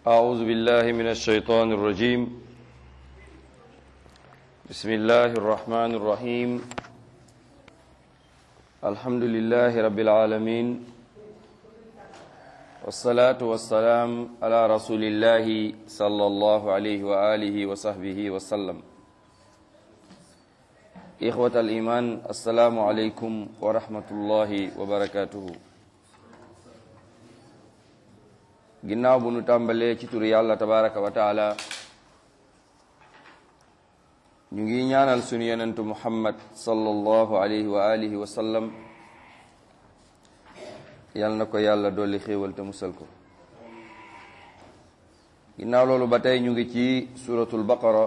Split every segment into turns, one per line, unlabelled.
أعوذ بالله من الشيطان الرجيم بسم الله الرحمن الرحيم الحمد لله رب العالمين والصلاة والسلام على رسول الله صلى الله عليه وآله وصحبه وسلم إخوة الإيمان السلام عليكم ورحمة الله وبركاته ginnaaw bu nu tàmbalee ci turu yàlla tabaraka wa taala ñu ngi ñaanal sunu yonentu muhammad sallallahu alayhi wa alihi wa sallam yal na ko yàlla dolli xéewal te musal ko ginnaaw loolu ba tey ñu ngi ci suratul baqara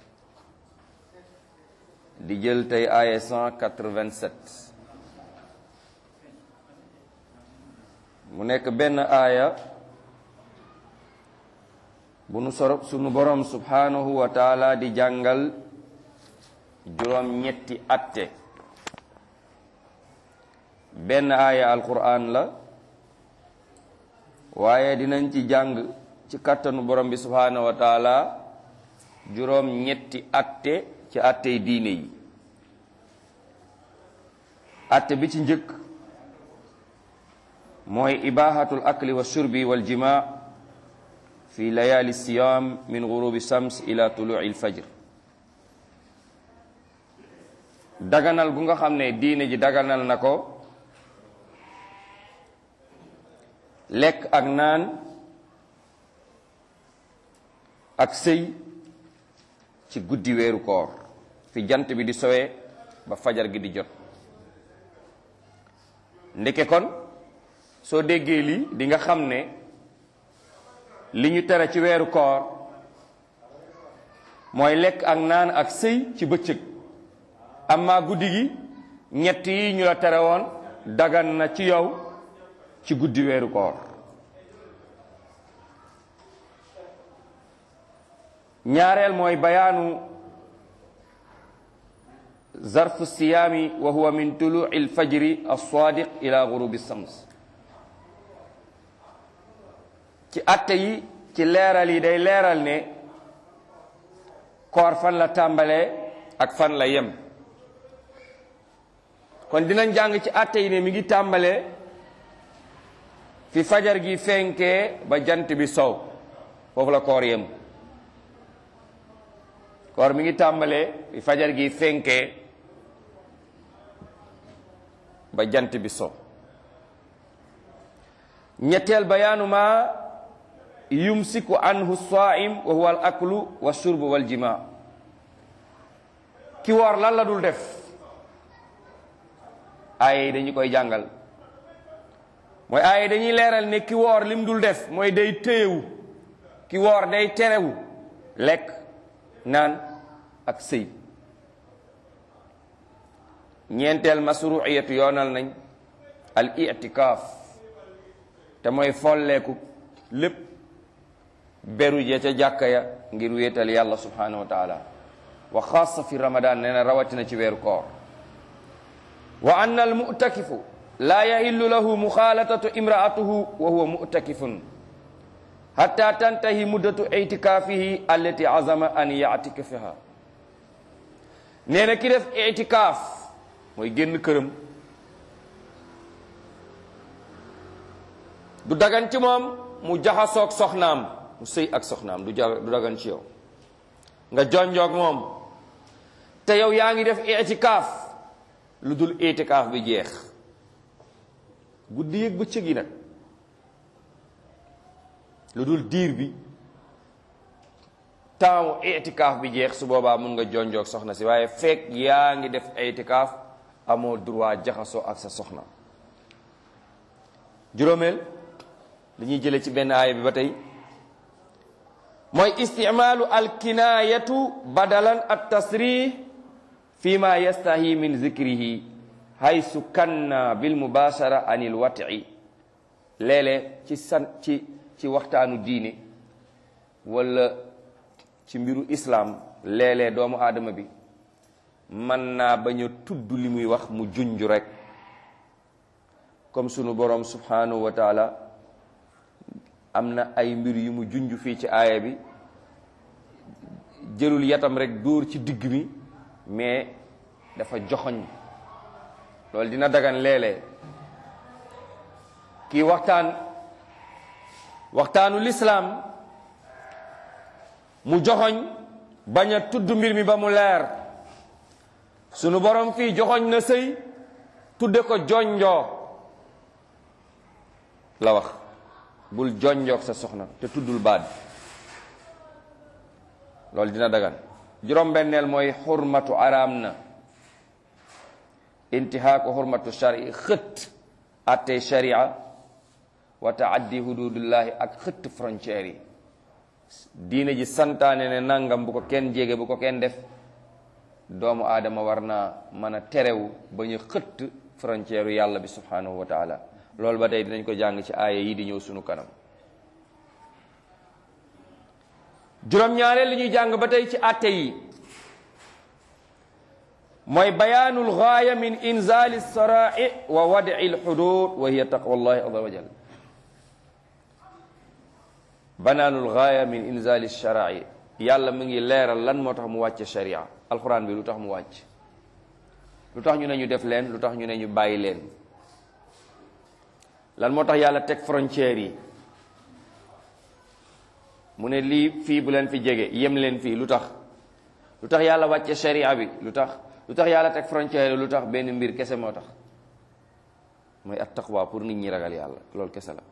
di jël tey aaya 187 mu nekk benn aaya bu nu soro sunu borom subhanahu wa taala di jàngal juróom ñetti atte benn aaya alquran la waaye dinañ ci jàng ci kàttanu borom bi subhanahu wa taala juróom ñetti atte ci attey diine yi atte bi ci njëkk mooy ibahatul akli wa shurbi wal jimaa fi layali siyam min gurubi shams ila tuluci lfajr daganal gu nga xam ne diine ji daganal na ko lekk ak naan ak sëy ci guddi weeru koor fi jant bi di sowee ba fajar gi di jot ndeke kon soo déggee lii di nga xam ne li ñu tere ci weeru koor mooy lekk ak naan ak sëy ci bëccëg amma guddi gi ñett yi ñu la tere woon dagan na ci yow ci guddi weeru koor ñaareel mooy bayaanu zarfu siyaami wa huwa min tuluci alfajri alsadiq ila gurubi shams ci atte yi ci leeral yi day leeral ne koor fan la tàmbalee ak fan la yem kon dinañ jàng ci atte yi ne mi ngi tàmbalee fi fajar gi fenkee ba jant bi sow foofu la koor yem koor mi ngi tàmbalee fi fajar gi fenkee ba jant bi sow ñetteel bayaanu ma yumsiku anhu saim wa huwa al aklu wa shurbu wal jima ki woor lan la dul def ay dañu koy jàngal mooy ay dañuy leeral ne ki woor lim dul def mooy day téyewu ki woor day terewu lekk naan ak sëy ñeenteel masruiyatu yoonal nañ al itikaaf te mooy folleeku lépp beru ja ca jàkka ya ngir wéetal yàlla subhanahu wa taala wa xaasa fi ramadan nee na rawatina ci weeru koor wa anna al mutakifu laa yahillu lahu muxaalatatu imraatuhu wa huwa mutakifun hatta tantahi muddatu itikaafihi allati azama an yatikafiha nee na ki def itikaaf mooy génn këram du dagan ci moom mu jaxasoog soxnaam mu sëy ak soxnaam du ja du dagan ci yow nga jonjoog moom te yow yaa ngi def itikaaf lu dul itikaaf bi jeex guddi yëg bëccëg yi nag lu dul diir bi temps itikaaf bi jeex su boobaa mun nga jonjoog soxna si waaye fekk yaa ngi def itikaaf amoo droit jaxasoo ak sa soxna juróomeel dañuy jële ci benn aaya bi ba tey mooy isticmaalu alkinaayatu badalan at tasrih fi ma yastahi min zikrihi haysu kanna bil mubashara anil wati léeg-léeg ci san ci ci waxtaanu diine wala ci mbiru islam léeg-léeg doomu aadama bi mën naa bañ a tudd li muy wax mu junj rek comme sunu borom subhanahu wa taala am na ay mbir yu mu junj fii ci aaya bi jëlul yatam rek dóor ci digg mi mais dafa joxoñ loolu dina dagan léeg-léeg kii waxtaan waxtaanu lislaam mu joxoñ bañ a tudd mbir mi ba mu leer sunu borom fii joxoñ na sëy tudde ko jonjoo la wax bul jonjoog sa soxna te tuddul baat bi loolu dina dagan juróom-benneel mooy xurmatu araam na intihaaku xurmatu shari xët attey sharia wa taaddi hududullahi ak xëtt frontière yi diine ji santaane ne nangam bu ko kenn jege bu ko kenn def doomu aadama war naa mën a terewu ba ñu xëtt frontière yàlla bi subhanahu wa taala loolu ba tey dinañ ko jàng ci aaya yi di ñëw sunu kanam juróom-ñaareel li ñuy jàng ba tey ci atte yi mooy bayaanul gaaya min inzali sarai wa wadi lxudud wa hiya taqwa llahi azza wa jal banaanul gaaya min inzali sarai yàlla mu ngi leeral lan moo tax mu wàcce sharia alquran bi lu tax mu wàcc lu tax ñu ne ñu def leen lu tax ñu ne ñu bàyyi leen lan moo tax yàlla teg frontières yi mu ne lii fii bu leen fi jege yem leen fii lu tax lu tax yàlla wàcce sharia bi lu tax lu tax yàlla teg frontière yi lu tax benn mbir kese moo tax mooy at taqwa pour nit ñi ragal yàlla loolu kese la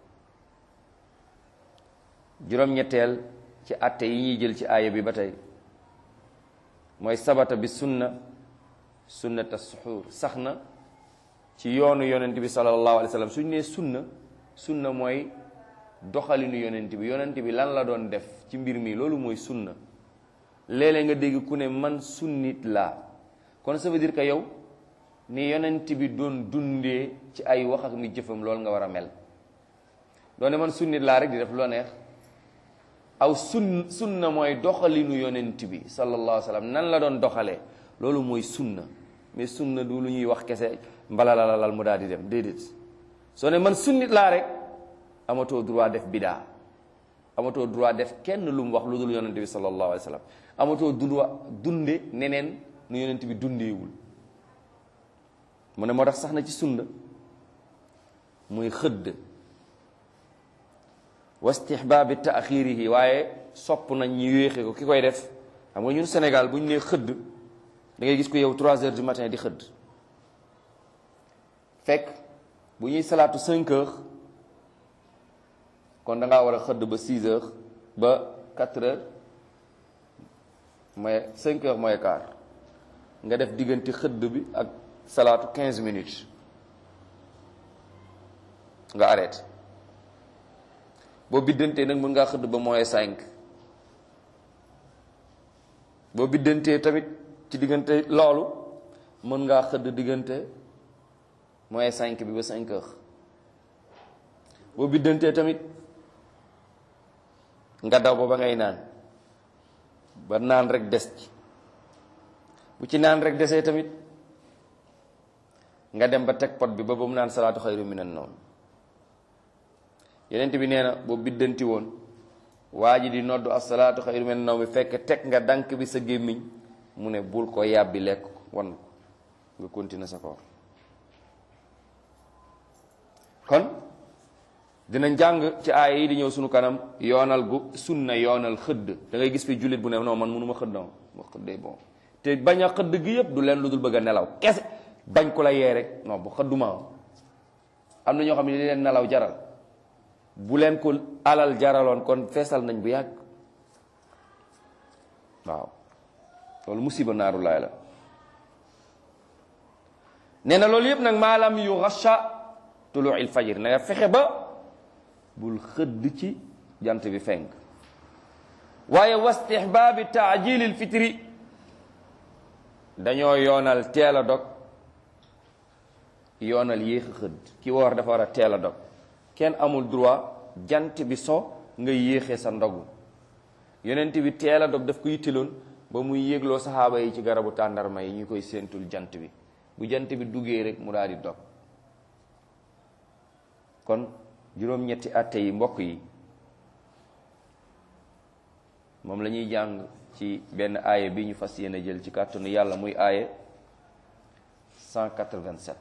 juróom-ñetteel ci atte yi ñuy jël ci aaya bi ba tey mooy sabata bi sunna sunnata suxuur sax na ci yoonu yonent bi sallallahu alayhi wa sallam suñ nee sunna sunna mooy doxalinu yonent bi yonent bi lan la doon def ci mbir mi loolu mooy sunna léeg-léeg nga dégg ku ne man sunnit laa kon ça veut dire que yow ni yonent bi doon dundee ci ay wax ak mi jëfam loolu nga war a mel doone man sunnit laa rek di def loo neex aw sun sunna mooy doxalinu yonent bi sallallahu alayhi wa sallam nan la doon doxalee loolu mooy sunna mais sunna du lu ñuy wax kese mbalalalal mu daal di dem déedéet soo ne man sunnit laa rek amatoo droit def bidaa amatoo droit def kenn lu mu wax lu dul yonent bi sallallahu alayhi wa sallam amatoo droit dunde neneen nu yonent bi dundeewul mu ne moo tax sax na ci sunna muy xëdd wa istihbaabi taaxirihi waaye sopp nañ ñu yéexe ko ki koy def xam nga ñun Sénégal bu ñu nee xëdd da ngay gis ko yow 3 heures du matin di xëdd fekk bu ñuy salaatu 5 heures kon da ngaa war a xëdd ba 6 heures ba 4 heures mooy 5 heures mooy quart nga def diggante xëdd bi ak salaatu 15 minutes nga arrêté boo biddantee nag mën ngaa xëdd ba mooy 5 boo biddantee tamit ci diggante loolu mën ngaa xëdd diggante mooy 5 bi ba 5 heures boo biddantee tamit nga daw ba ba ngay naan ba naan rek des ci bu ci naan rek desee tamit nga dem ba teg pot bi ba ba mu naan salaatu xayru minan nawm yenent bi nee na boo biddanti woon waa ji di noddu asalaatu xayru minan nawm fekk teg nga dànk bi sa gémmiñ mu ne bul ko yàbbi lekk ko wan ko nga continuer sa koor kon dina jàng ci aaya yi di ñëw sunu kanam yoonal gu sunna yoonal xëdd da ngay gis fi jullit bu ne non man mënu ma xëdd non ma xëddee bon te bañ a xëdd gi yëpp du leen lu dul bëgg a nelaw kese bañ ko la yee rek non bu xëdduma am na ñoo xam ne li leen nelaw jaral bu leen ko alal jaraloon kon feesal nañ bu yàgg waaw loolu musiba naaru laay la nee na loolu yëpp nag maalam yu rasha tulu il fajir na nga fexe ba bul xëdd ci jant bi fenk waaye wastihbaabi taajilil fitri dañoo yoonal teel a dog yoonal yéex a xëdd ki woor dafa war a teel a dog kenn amul droit jant bi so nga yéexee sa ndogu yonent bi teel a dog daf ko yitteloon ba muy yéegloo saxaaba yi ci garabu tàndarma yi ñu koy séentul jant bi bu jant bi duggee rek mu daal di dog kon juróom-ñetti atte yi mbokk yi moom la ñuy jàng ci benn aaya bi ñu fas yéene jël ci kàttanu yàlla muy aaya 187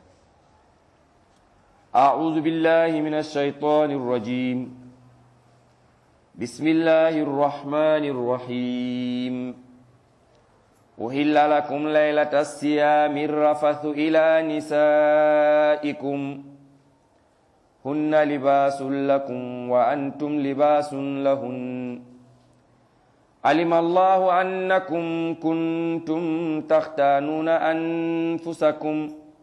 أعوذ بالله من الشيطان الرجيم بسم الله الرحمن الرحيم أهل لكم ليلة الصيام الرفث إلى نسائكم هن لباس لكم وأنتم لباس لهن علم الله أنكم كنتم تختانون أنفسكم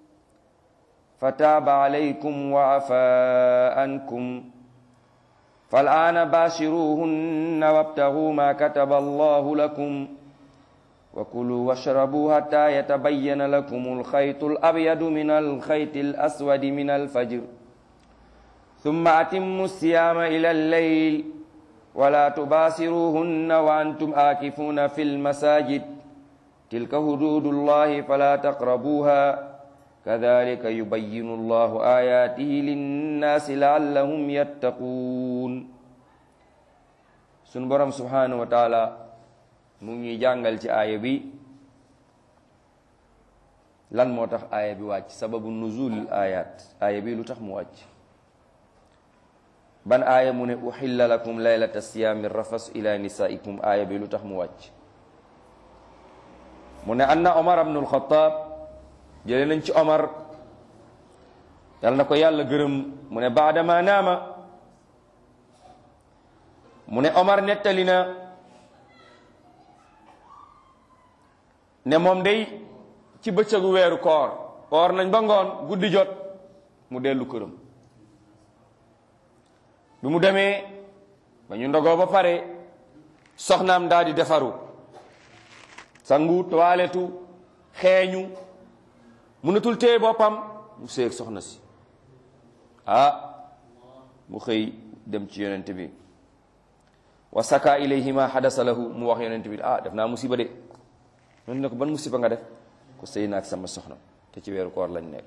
فتاب عليكم وعفى عنكم فالآن باشروهن وابتغوا ما كتب الله لكم وكلوا واشربوا حتى يتبين لكم الخيط الأبيض من الخيط الأسود من الفجر ثم أتموا الصيام إلى الليل ولا تباشروهن وأنتم آكفون في المساجد تلك حدود الله فلا تقربوها كذلك يبين الله آياته للناس لعلهم يتقون sunu borom subhanahu wa taala mu ngi jàngal ci aaya bi lan moo tax aaya bi wàcc sababu nuzulil ayat aaya bi lu tax mu wàcc ban aaya mu ne uxilla lakum laylata siyaami rafas ila nisaikum aaya bi lu tax mu wàcc mu ne anna omar ibnu alxataab jële nañ ci omar yal na ko yàlla gërëm mu ne baadama naama mu ne omar nettali na ne moom day ci bëccëgu weeru koor koor nañ ba ngoon guddi jot mu dellu këram bi mu demee ba ñu ndogoo ba pare soxnaam daal di defaru sangu toiletu xeeñu mënatul téye boppam mu séeg soxna si ah mu xëy dem ci yonent bi wa saka ilayhi ma xadasa lahu mu wax yonent bi ah def naa musiba de yonent ne ko ban musiba nga def ko sëy naag sama soxna te ci weeru koor lañ nekk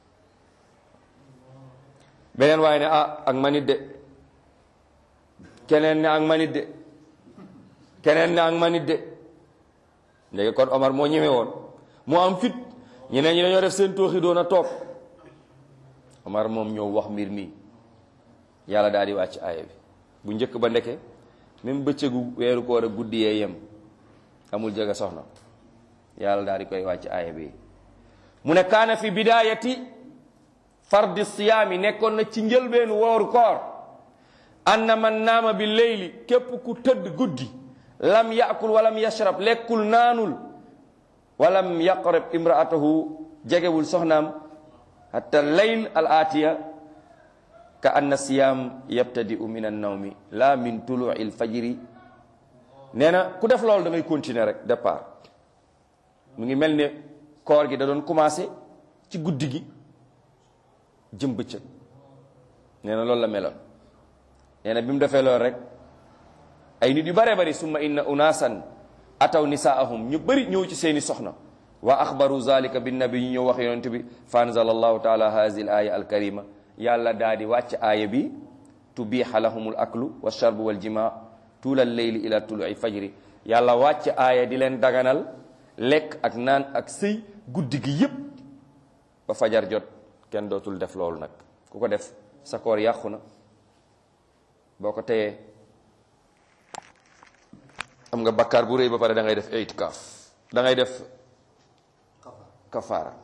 beneen waaye ne ah ak manit de keneen ne ak manit de keneen ne ak manit de léegi kon Omar moo ñëwee woon moo am fit ñeneen ñi dañoo def seen tooxi doon a toog Omar moom ñëw wax mbir mi yàlla daal di wàcc aaya bi bu njëkk ba ndeke même bëccëgu weeru koor a guddi yee yem amul jege soxna yàlla daal di koy wàcc aaya bi mu ne kaana fi bidaayati fardi siyaami nekkoon na ci njëlbeenu wooru koor anna man naama bi leyli képp ku tëdd guddi lam yakul walam yashrab lekkul naanul walam yaqrab imraatahu jegewul soxnaam hatta leyl al aatiya ka anna siyaam yabtadiu min an nawmi la min tuluu il fajri nee na ku def loolu da ngay continuer rek départ mu ngi mel ne koor gi da doon commencé ci guddi gi jëm bëccëg nee na loolu la meloon nee na bi mu defee loolu rek ay nit yu bare bari summa inna unasan ataw nisaahum ñu bëri ñëw ci seeni soxna wa axbaru zalika bin nabi ñu ñëw wax yonent bi fa anzala allahu taala hazihi al aya al karima yàlla daa di wàcc aaya bi tubiha lahumul aklu wa sharbu wal jima tuula leyli ila tului fajri yàlla wàcc aaya di leen daganal lekk ak naan ak sëy guddi gi yépp ba fajar jot kenn dootul def loolu nag ku ko def sa koor yàqu na boo ko teyee am nga bakkaar bu rëy ba pare da ngay def itikaaf da ngay def kafaara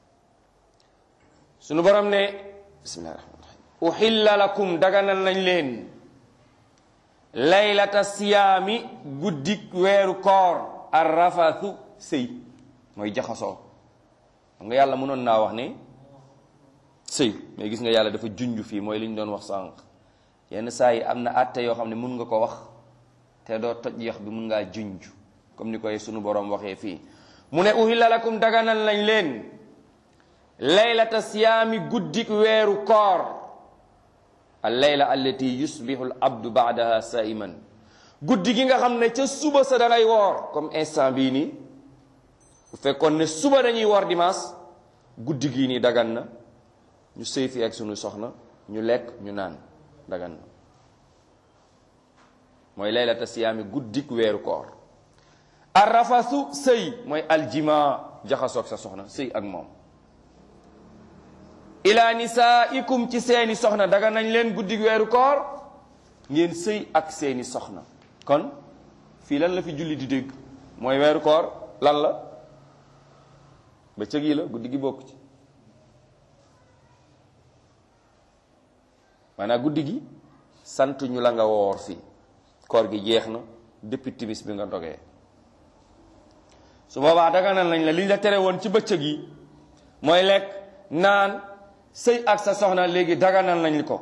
sunu borom ne bismillahi rahmani rahim uhilla lakum daganal nañ leen laylata siyaami guddik weeru koor arrafathu sëy mooy jaxasoo xam nga yàlla mënoon naa wax ne sëy mais gis nga yàlla dafa junj fii mooy li ñu doon wax sànq yenn saa yi am na àtte yoo xam ne mun nga ko wax te doo toj yax bi mun ngaa junj comme ni koy sunu borom waxee fii mu ne uhilla lakum daganal nañ leen laylata siyaami guddik weeru koor al layla allati yusbihu al abdu baadaha saiman guddi gi nga xam ne ca suba sa da ngay woor comme instant bii nii bu fekkoon ne suba dañuy woor dimanche guddi gii nii dagan na ñu sëy fi ak sunu soxna ñu lekk ñu naan dagan na mooy laylata siyaami guddik weeru koor arrafasu sëy mooy aljima jaxasoog sa soxna sëy ak moom ila nisaikum ci seeni soxna daga nañ leen guddik weeru koor ngeen sëy ak seeni soxna kon fii lan la fi julli di dégg mooy weeru koor lan la bëccëg yi la guddi gi bokk ci maanaam guddi gi sant ñu la nga woor fii koor gi jeex na depuis timis bi nga dogee su boobaa daganal nañ la liñ la tere woon ci bëccëg yi mooy lekk naan sëy ak sa soxna léegi daganal nañ ko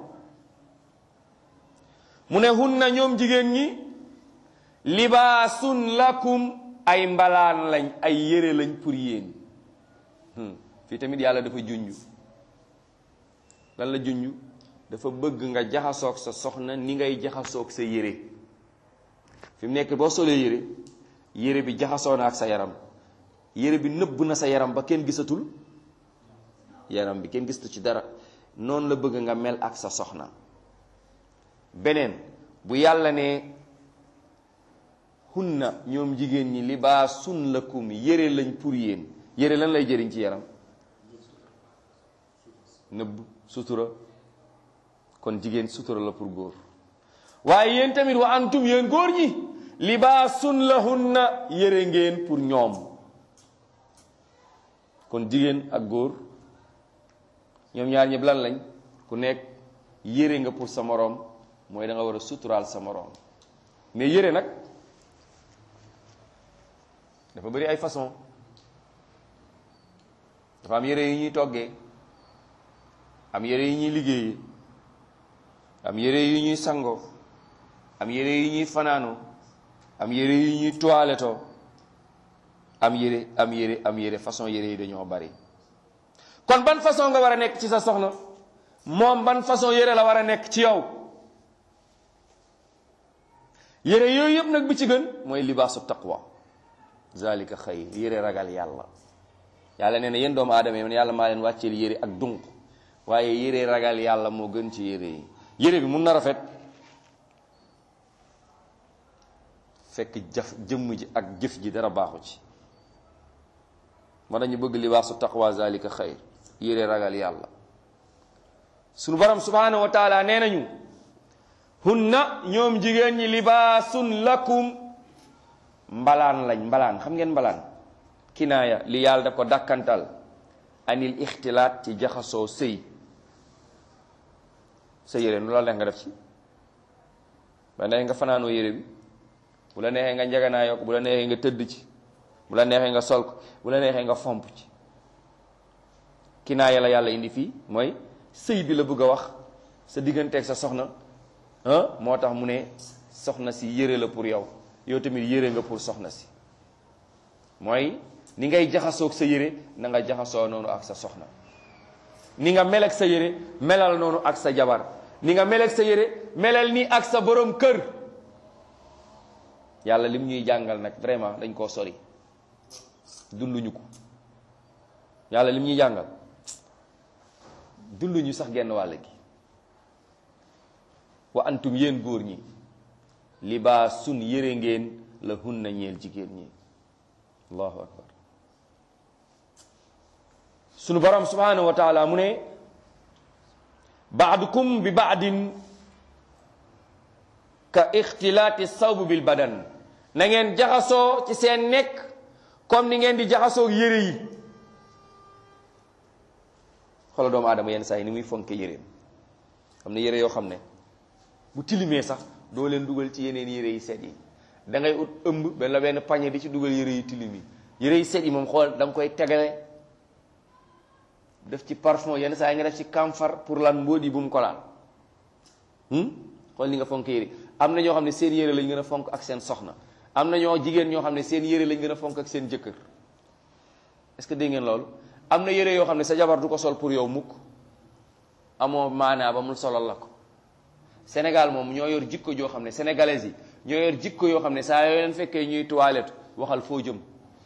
mu ne hunna ñoom jigéen ñi libaasun lakum ay mbalaan lañ ay yére lañ pour yéen fii tamit yàlla dafa junj lan la junj dafa bëgg nga jaxasoog sa soxna ni ngay jaxasoog sa yére fi mu nekk boo solee yére yére bi jaxasoo na ak sa yaram yére bi nëbb na sa yaram ba kenn gisatul yaram bi kenn gisatu ci dara noonu la bëgg nga mel ak sa soxna beneen bu yàlla ne hunna ñoom jigéen ñi libaasun lakum yére lañ pour yéen yére lan lay jëriñ ci yaram nëbb sutura kon jigéen sutura la pour góor waaye yéen tamit wa antum yéen góor ñi libaasun lahunna yére ngeen pour ñoom kon jigéen ak góor ñoom ñaar ñëpp lan lañ ku nekk yére nga pour sa moroom mooy da nga war a suturaal sa moroom mais yére nag dafa bëri ay façon dafa am yére yu ñuy toggee am yére yu ñuy liggéeyee am yére yu ñuy sangoo am yére yu ñuy fanaanoo am yére yu ñuy toilettoo am yére am yére am yére façon yére yi dañoo bari kon ban façon nga war a nekk ci sa soxna moom ban façon yére la war a nekk ci yow yére yooyu yëpp nag bi ci gën mooy libaasu taqwa zalika xayr yére ragal yàlla yàlla nee na yéen doomu aadama yi man yàlla maa leen wàcceel yére ak dunq waaye yére ragal yàlla moo gën ci yére yi yére bi mun na rafet fekk jaf jëmm ji ak jëf ji dara baaxu ci moo dañu bëgg libaasu taqwa zalika xayr yére ragal yàlla sunu borom subhanahu wa taala nee nañu hunna ñoom jigéen ñi libaasun lakum mbalaan lañ mbalaan xam ngeen mbalaan kinaaya li yàlla daf ko dàkkantal anil ixtilaat ci jaxasoo sëy sa yére nu la neex nga def ci ba neexee nga fanaanoo yére bi bu la neexee nga njaganaayoo ko bu la neexee nga tëdd ci bu la neexee nga sol ko bu la neexee nga fomp ci kinaaya la yàlla indi fii mooy sëy bi la bëgg a wax sa digganteeg sa soxna ah moo tax mu ne soxna si yére la pour yow yow tamit yére nga pour soxna si mooy ni ngay jaxasoog sa yére na nga jaxasoo noonu ak sa soxna ni nga mel ak sa yére melal noonu ak sa jabar ni nga mel ak sa yére melal ni ak sa borom kër yàlla lim ñuy jàngal nag vraiment dañ koo sori dunduñu ko yàlla lim ñuy jàngal dunduñu sax genn wàll gi wa antum yéen góor ñi libaasun yére ngeen la hunna ñeel jigéen ñi allahu akbar sunu borom subhanahu wa taala mu ne baadukum bi baadin ka ixtilaati sawb bil badan na ngeen jaxasoo ci seen nekk comme ni ngeen di jaxasoo yére yi xoolal doomu aadama yenn saa yi ni muy fonke yéreem xam ne yére yoo xam ne bu tilimee sax doo leen dugal ci yeneen yére yi set yi da ngay ut ëmb benn la benn pañe di ci dugal yére yi tilim yi yére yi set yi moom xool da nga koy tegale def ci parfum yenn saa yi nga def ci camphor pour lan mbóot yi bu mu ko laal xool ni nga fonk yére am na ñoo xam ne seen yére lañ gën a fonk ak seen soxna am na ñoo jigéen ñoo xam ne seen yére lañ gën a fonk ak seen jëkkër est-ce que dégg ngeen loolu am na yére yoo xam ne sa jabar du ko sol pour yow mukk amoo maanaa ba mu solal la ko Sénégal moom ñoo yor jikko joo xam ne sénégalais yi ñoo yor jikko yoo xam ne saa yoo leen fekkee ñuy toilette waxal foo jëm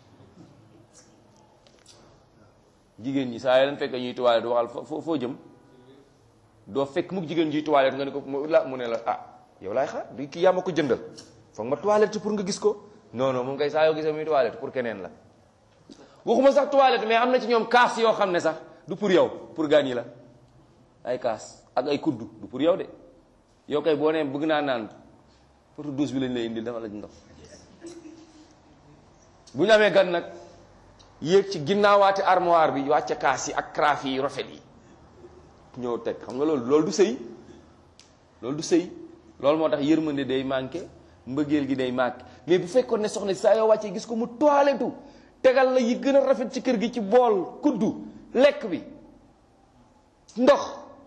jigéen ñi saa yoo leen fekkee ñuy toilette waxal foo foo jëm doo fekk mukk jigéen ñuy toilette nga ne ko la mu ne la ah yow laay xaar du kii yaa ma ko jëndal foog ma toilette pour nga gis ko non non moom kay saa yoo gisee muy toilette pour keneen la waxuma sax toilette mais am na ci ñoom kaas yoo xam ne sax du pour yow pour gaañ yi la ay kaas ak ay kuddu du pour yow de yow kay boo nee bëgg naa naan pour douche bi lañ lay indil dafa la ndox bu ñu amee gan nag yéeg ci ginnaawaati armoire bi wàcce kaas yi ak carafe yi rafet yi ñëw teg xam nga loolu loolu du sëy loolu du sëy loolu moo tax yërmande day manqué mbëggeel gi day manqué mais bu fekkoon ne soxna saa yoo wàccee gis ko mu toilettu tegal la yi gën a rafet ci kër gi ci bool kuddu lekk bi ndox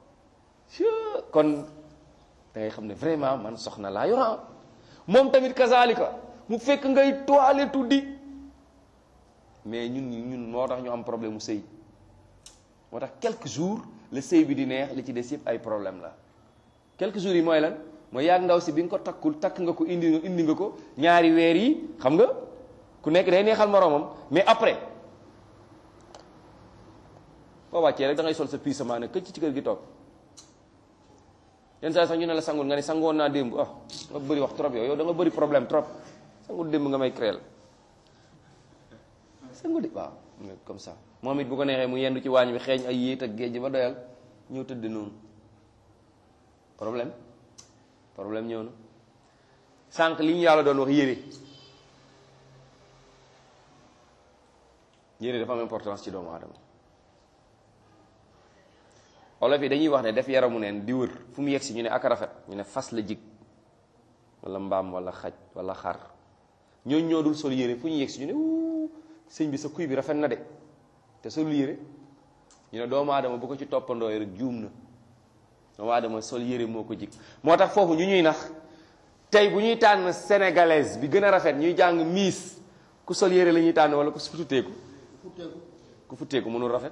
kon da ngay xam ne vraiment man soxna laa yoran moom tamit kazalika mu fekk ngay toilettu di mais ñun ñun moo tax ñu am problème mu sëy moo tax quelques jours le sëy bi di neex li ci des yëpp ay problème la quelques jours yi mooy lan mooy yàgg ndaw si bi nga ko takkul takk nga ko indi indi nga ko ñaari weer yi xam nga ku nekk day neexal moroomam mais après boo wàccee rek da ngay sol sa piisament ne këcc ci kër gi toog yenn saa sax ñu ne la sangul nga ne sangoon naa démb ah nga bëri wax trop yow yow da nga bëri problème trop sangul démb nga may créel sangu de waaw comme ça moom it bu ko neexee mu yendu ci waañ bi xeeñ ay yéet ak géej ba doyal ñëw tëdd noonu problème problème ñëw na sànq li ñu yàlla doon wax yére yére dafa am importance ci doomu aadama olof yi dañuy wax ne def yaramu neen di wër fu mu yegg si ñu ne ak rafet ñu ne fas la jig wala mbaam wala xaj wala xar ñooñu ñoo dul sol yére fu ñu yegg si ñu ne wuu sëñ bi sa kuy bi rafet na de te sol yére ñu ne doomu aadama bu ko ci toppandoo rek juum na doomu aadama sol yére moo ko jig moo tax foofu ñu ñuy nax tey bu ñuy tànn sénégalaise bi gën a rafet ñuy jàng miis ku sol yére la ñuy tànn wala ku futteeku ku futteeku mënul rafet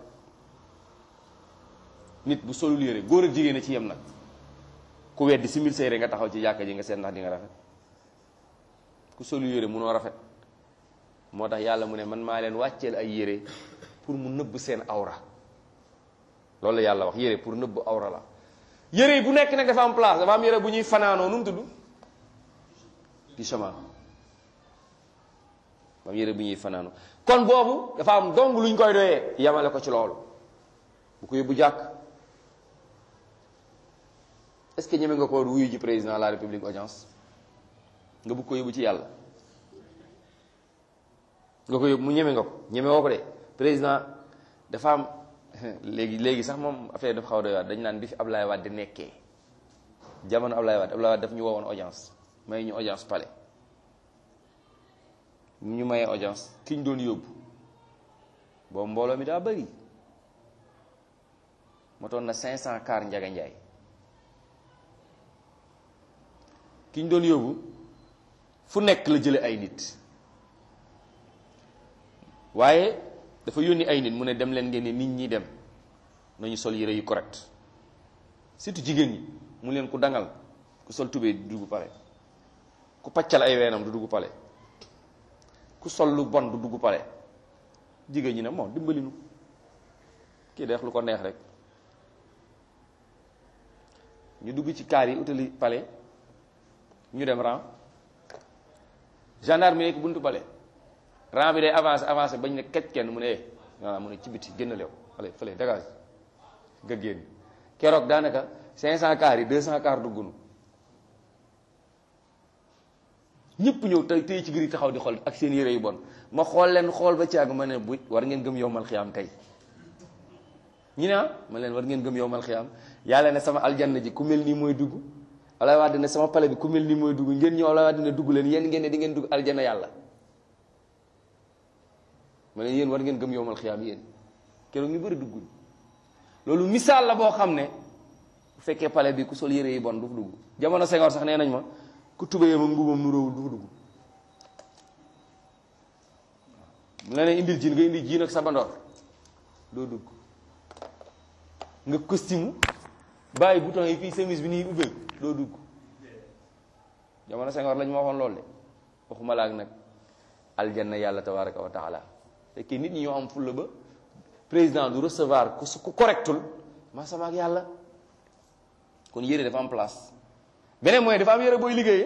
nit bu solul yére góor ak jigéen a ci yem nag ku weddi si mil sa yére nga taxaw ci jàkka ji nga seet ndax di nga rafet ku solul yére mënoo rafet moo tax yàlla mu ne man maa leen wàcceel ay yére pour mu nëbb seen awra loolu la yàlla wax yére pour nëbb awra la yére yi bu nekk nag dafa am place dafa am yére bu ñuy fanaanoo nu mu tudd pyjama dafa am yére bu ñuy fanaanoo kon boobu dafa am dong lu ñu koy doyee yamale ko ci loolu bu ko yóbbu jàkk est-ce que ñeme nga ko wuyu ji président de la république audience nga bëgg ko yóbbu ci yàlla nga ko yóbbu mu ñeme nga ko ñeme woo ko de président dafa am léegi léegi sax moom affaire dafa xaw a doy waat dañu naan bi fi Ablaye Wade nekkee jamono Ablaye Wade Ablaye Wade daf ñu woowoon audience may ñu audience palais ñu mayee audience ki ñu doon yóbbu boobu mbooloo mi daa bëri motoon na 500 car Njaga Njaay ki ñu doon yóbbu fu nekk la jële ay nit waaye dafa yónni ay nit mu ne dem leen ngeen ne nit ñi dem nañu sol yére yu correct surtout jigéen ñi mu leen ku dangal ku sol tubéy du dugg pale ku paccal ay weenam du dugg pale ku sol lu bon du dugg pale jigéen ñi ne moo dimbali nu kii deex lu ko neex rek ñu dugg ci kaar yi utali pale ñu dem rang gendarme yi nekk buntu pale rang bi day avancé avancé bañ ne kecc kenn mu ne eh voilà mu ne ci biti génn leew fële fële dégage nga génn keroog daanaka 500 car yi 200 car duggunu ñëpp ñëw tey tey ci giri taxaw di xool ak seen yére yu bon ma xool leen xool ba caag ma ne bu war ngeen gëm yowmal xiyaam tey ñu ne ah ma leen war ngeen gëm yowmal xiyaam yàlla ne sama aljanna ji ku mel nii mooy dugg Ablaye Wade ne sama pale bi ku mel nii mooy dugg ngeen ñëw Ablaye Wade ne dugg leen yéen ngeen ne di ngeen dugg aljanna yàlla ma ne yéen war ngeen gëm yowmal xiyaam yéen keroog ñu bëri dugguñ loolu misaal la boo xam ne bu fekkee pale bi ku sol yére yi bon du fa dugg jamono Senghor sax nee nañ ma ku tubéyam ak mbubam nu róowul du fa dugg mu la ne indil jiin nga indil jiin ak sabandoor doo dugg nga costume bàyyi bouton yi fii chemise bi nii ubbeeku doo dugg jamono Senghor lañ ma waxoon loolu de waxuma la ak nag aljanna yàlla tabaraka wa taala fekkee nit ñi ñoo am fulla ba président du recevoir ku su ku correctul ma sama ak yàlla kon yére dafa am place beneen mooy dafa am yére booy liggéeyee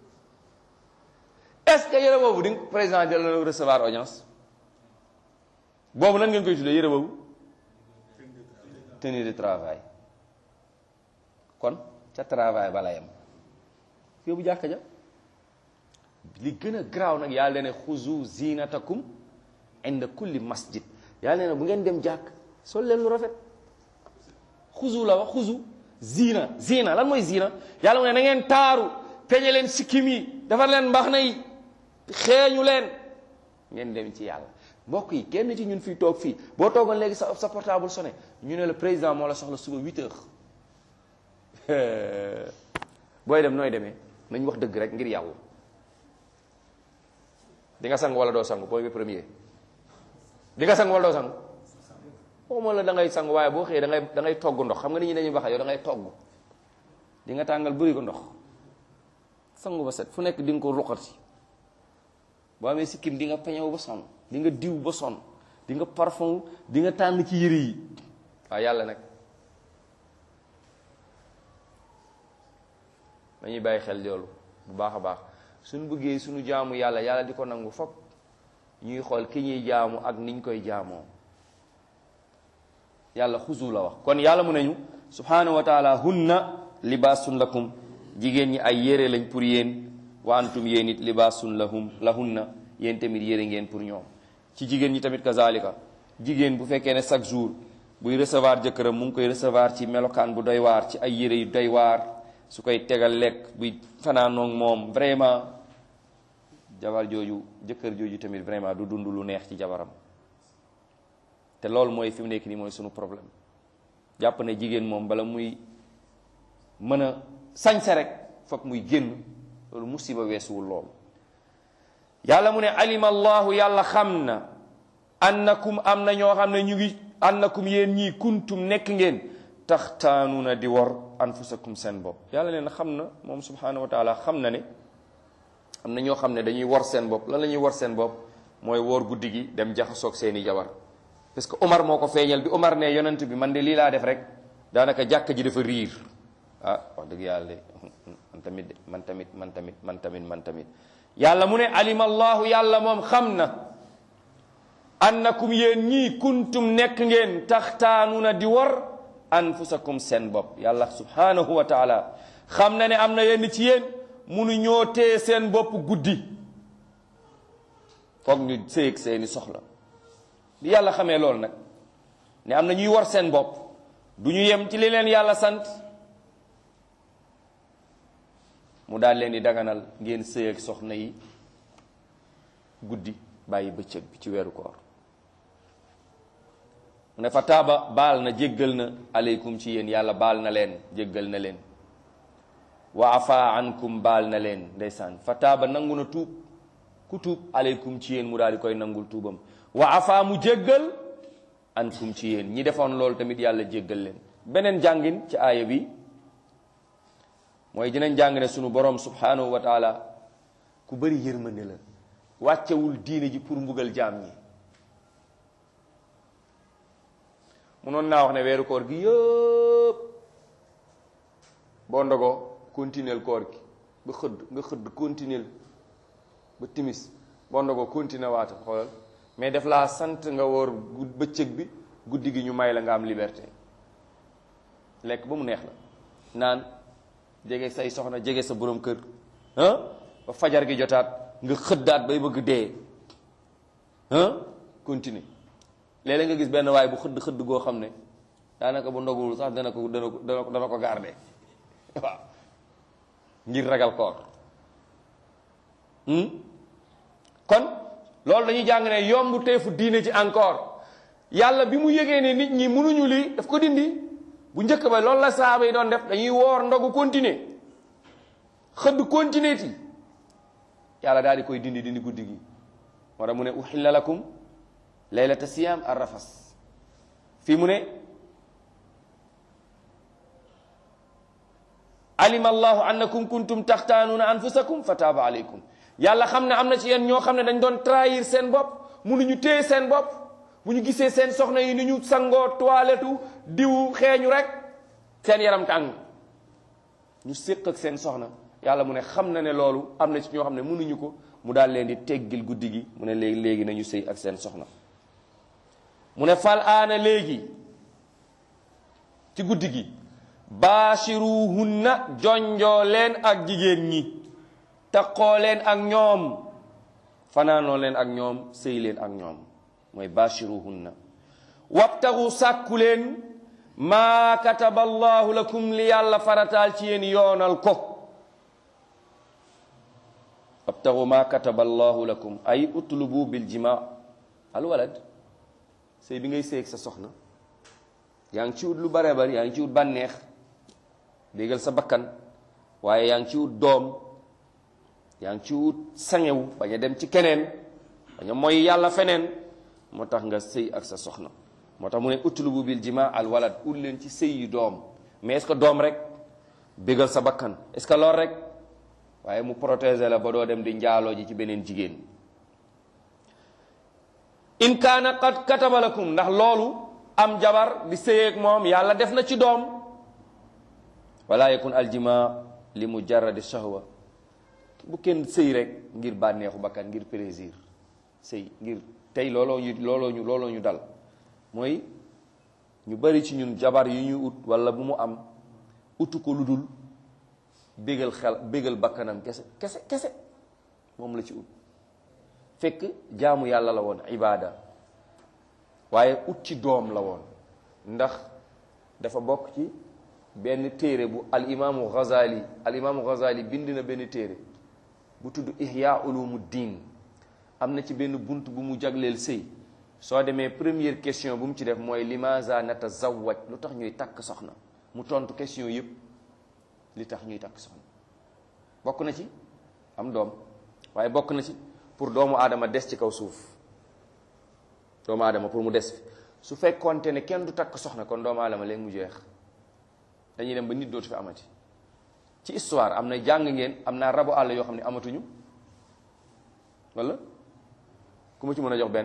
est-ce que yére boobu di président jël na recevoir audience boobu nan ngeen koy tuddee yére boobu tenue de travail kon ca travail bala yem yóbbu jàkka ja li gën a garaaw nag yàlla ne xuzu zinatakum inda kulli masjid yàlla ne bu ngeen dem jàkk sol leen lu rafet xuzu la wax xuzu zina zina lan mooy zina yàlla mu ne na ngeen taaru peñe leen sikkim yi defar leen mbax na yi xeeñu leen ngeen dem ci yàlla mbokk yi kenn ci ñun fii toog fii boo toogoon léegi sa sa portable sonné ñu ne le président moo la soxla suba 8 heures booy dem nooy demee nañ wax dëgg rek ngir yàlla di nga sang wala doo sang booy bi premier di nga sang wala doo sang waxuma la da ngay sang waaye boo xëyee da ngay da ngay togg ndox xam nga nit ñi dañuy wax yow da ngay togg di nga tàngal bëri ko ndox sangu ba set fu nekk di nga ko ruqati boo amee sikkim di nga peñew ba sonn di nga diw ba sonn di nga parfum di nga tànn ci yëre yi waaw yàlla nag dañuy bàyyi xel loolu bu baax a baax suñu bëggee suñu jaamu yàlla yàlla di ko nangu fop ñuy xool ki ñuy jaamu ak niñ koy jaamoo yàlla xusu la wax kon yàlla mu nañu subhanahu wa taala hunna libaasun lakum jigéen ñi ay yére lañ pour yéen wa antum yéen it libaasun lahum lahunna yéen tamit yére ngeen pour ñoom ci jigéen ñi tamit kazalika jigéen bu fekkee ne chaque jour buy recevoir jëkkëram mu ngi koy recevoir ci melokaan bu doy waar ci ay yére yu doy waar su koy tegal lekk buy fanaanoog moom vraiment jabar jooju jëkkër jooju tamit vraiment du dund lu neex ci jabaram te loolu mooy fi mu nekk nii mooy sunu problème jàpp ne jigéen moom bala muy mën a sañse rek foog muy génn loolu musiba weesuwul loolu yàlla mu ne alima allahu yàlla xam na annakum am na ñoo xam ne ñu ngi annakum yéen ñii kuntum nekk ngeen taxtaanuuna di war anfusakum seen bopp yàlla nee na xam na moom subhanahu wa taala xam na ne am na ñoo xam ne dañuy war seen bopp lan la ñuy war seen bopp mooy woor guddi gi dem jaxasoog seeni jabar parce que Omar moo ko feeñal bi Omar ne yonent bi man de lii laa def rek daanaka jàkk ji dafa riir ah wax dëgg yàlla de man tamit de man tamit man tamit man tamit man tamit yàlla mu ne alima allahu yàlla moom xam na annakum yéen ñii kuntum nekk ngeen taxtaanuuna di war anfusakum seen bopp yàlla subhanahu wa taala xam na ne am na yenn ci yéen munu ñoo tee seen bopp guddi foog ñu séeg seeni soxla bi yàlla xamee loolu nag ne am na ñuy war seen bopp du ñu yem ci li leen yàlla sant mu daal leen di daganal ngeen sëy ak soxna yi guddi bàyyi bëccëg bi ci weeru koor mu ne fa taaba baal na jéggal na aleykum ci yéen yàlla baal na leen jéggal na leen wa afa ankum baal na leen ndeysaan fa taaba nangu na tuub ku tuub aleykum ci yéen mu daal di koy nangul tuubam wa afa mu jéggal ankum ci yéen ñi defoon loolu tamit yàlla jéggal leen beneen jàngin ci aaya bi mooy dinañ jàng ne sunu borom subhanahu wa taala ku bëri yërmande la wàccewul diine ji pour mbugal jaam ñi munoon naa wax ne weeru koor gi yëpp boo ndogoo continuer koor gi ba xëdd nga xëdd continuer ba timis boo ndogoo continuer waata xoolal mais def laa sant nga woor bëccëg bi guddi gi ñu may la nga am liberté lekk ba mu neex la naan jege say soxna jege sa borom kër ah ba fajar gi jotaat nga xëddaat bay bëgg dee ah continuer léeg-léeg nga gis benn waay bu xëdd xëdd goo xam ne daanaka bu ndogul sax dana ko dana ko dana ko garder waaw ngir ragal koor kon loolu dañuy jàng ne yomb teefu diine ci encore yàlla bi mu yëgee ne nit ñi mënuñu lii daf ko dindi bu njëkk ba loolu la saaba yi doon def dañuy woor ndogu continuer xëdd continuer ti yàlla daal di koy dindi dindi guddi gi moo tax mu ne uxilla lakum laylata siyam ar rafas fii mu ne alima allahu annakum kuntum taxtaanuuna anfusakum fa taaba aleykum yàlla xam ne am na ci yéen ñoo xam ne dañ doon trahir seen bopp mënuñu téye seen bopp bu ñu gisee seen soxna yi ni ñu sangoo toilettu diwu xeeñu rek seen yaram tàng ñu séq ak seen soxna yàlla mu ne xam na ne loolu am na ci ñoo xam ne mënuñu ko mu daal leen di teggil guddi gi mu ne léegi léegi nañu sëy ak seen soxna mu ne fal aana léegi ci guddi gi baashiruhunna jonjoo leen ak jigéen ñi taqoo leen ak ñoom fanaanoo leen ak ñoom sëy leen ak ñoom mooy baashiruhunna wabtagu sàkku leen maa kataba allahu lakum li yàlla farataal ci yéen yoonal ko wabtagu maa kataba allahu lakum ay utlubu bil jima al walad sëy bi ngay sëy ak sa soxna yaa ngi ci wut lu bare bari yaa ngi ci wut bànneex déggal sa bakkan waaye yaa ngi ci wut doom yaa ngi ci wut sangewu bañ a dem ci keneen bañ a mooy yàlla feneen moo tax nga sëy ak sa soxna moo tax mu ne utlubu bil jima al walad ut leen ci sëy yu doom mais est-ce que doom rek bégal sa bakkan est-ce que lool rek waaye mu protéger la ba doo dem di njaaloo ji ci beneen jigéen in kaana qad kataba lakum ndax loolu am jabar di sëyeeg moom yàlla def na ci doom wala yakun aljima li mujarradi shahwa bu kenn sëy rek ngir bànneexu bakkan ngir plaisir sëy ngir tey looloo ñu looloo ñu looloo ñu dal mooy ñu bari ci ñun jabar yu ñu ut wala bu mu am utu ko lu dul bégal xel bégal bakkanam kese kese kese moom la ci ut fekk jaamu yàlla la woon ibaada waaye ut ci doom la woon ndax dafa bokk ci benn téere bu al imaamu Ghazali al imaamu Ghazali bind na benn téere bu tudd ihya ulumu diin am na ci benn bunt bu mu jagleel sëy soo demee première question bu mu ci def mooy limaza natazawwaj lu tax ñuy takk soxna mu tontu question yëpp li tax ñuy takk soxna bokk na ci am doom waaye bokk na ci pour doomu aadama des ci kaw suuf doomu aadama pour mu des fi su fekkoonte ne kenn du takk soxna kon doomu aadama léegi mu jeex dañuy dem ba nit dootu fi amati ci histoire am na jàng ngeen am naa rabu àll yoo xam ne amatuñu wala ku ma ci mën a jox benn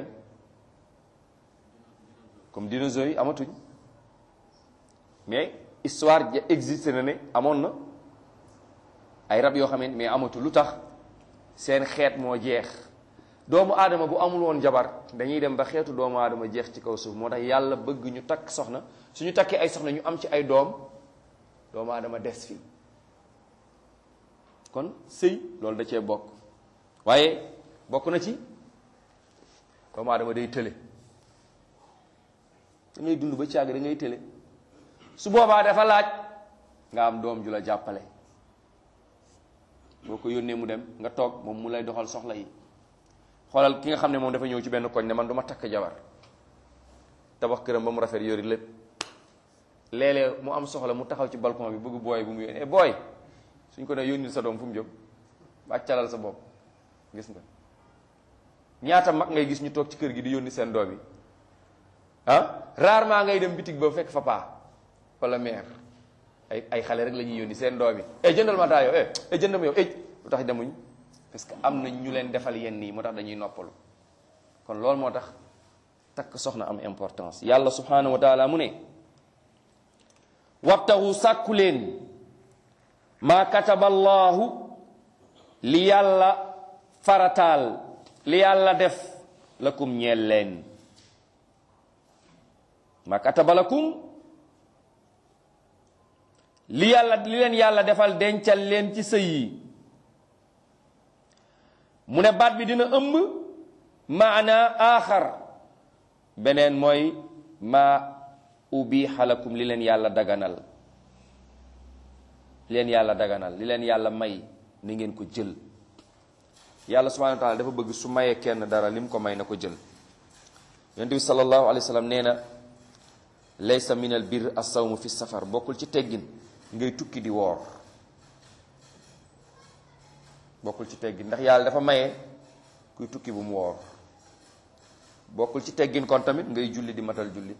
comme dinosaures yi amatuñ mais histoire ja existe na ne amoon na ay rab yoo xam ne mais amatu lu tax seen xeet moo jeex doomu aadama bu amul woon jabar dañuy dem ba xeetu doomu aadama jeex ci kaw suuf moo tax yàlla bëgg ñu takk soxna suñu takkee ay soxna ñu am ci ay doom doomu aadama des fii kon sëy loolu da cee bokk waaye bokk na ci doomu aadama day tële da ngay dund ba càgg da ngay tële su boobaa dafa laaj nga am doom ju la jàppale boo ko yónnee mu dem nga toog moom mu lay doxal soxla yi xoolal ki nga xam ne moom dafa ñëw ci benn koñ ne man du ma takk jabar tabax këram ba mu rafet yori lépp léeg-léeg mu am soxla mu taxaw ci balcon bi bëgg booy bu mu yónnee booy suñ ko ne yónnil sa doom fu mu jëm bàccalal sa bopp gis nga ñaata mag ngay gis ñu toog ci kër gi di yónni seen doom yi ah rarement ngay dem bitig ba fekk fa paa wala mère ay ay xale rek la ñuy yónni seen doom yi eh jëndal ma taa yow eh eh jëndal ma yow eh lu tax demuñ parce que am na ñu leen defal yenn yi moo tax dañuy noppalu kon loolu moo tax takk soxna am importance yàlla subhanahu wa taala mu ne wabtaxu sàkku leen maa kataba allahu li yàlla farataal li yàlla def lakum ñeel leen maa kataba lakum li yàlla li leen yàlla defal dencal leen ci sëy yi mu ne baat bi dina ëmb maana aaxar beneen mooy maa ubiixa lakum li leen yàlla daganal li leen yàlla daganal li leen yàlla may ni ngeen ko jël yàlla subhanahu wa taala dafa bëgg su mayee kenn dara lim ko may na ko jël yonent bi sallallahu alayhi wa sallam nee na laysa min al bir as-sawmu fi safar bokkul ci teggin ngay tukki di woor bokkul ci teggin ndax yàlla dafa maye kuy tukki bu mu woor bokkul ci teggin kon tamit ngay julli di matal julli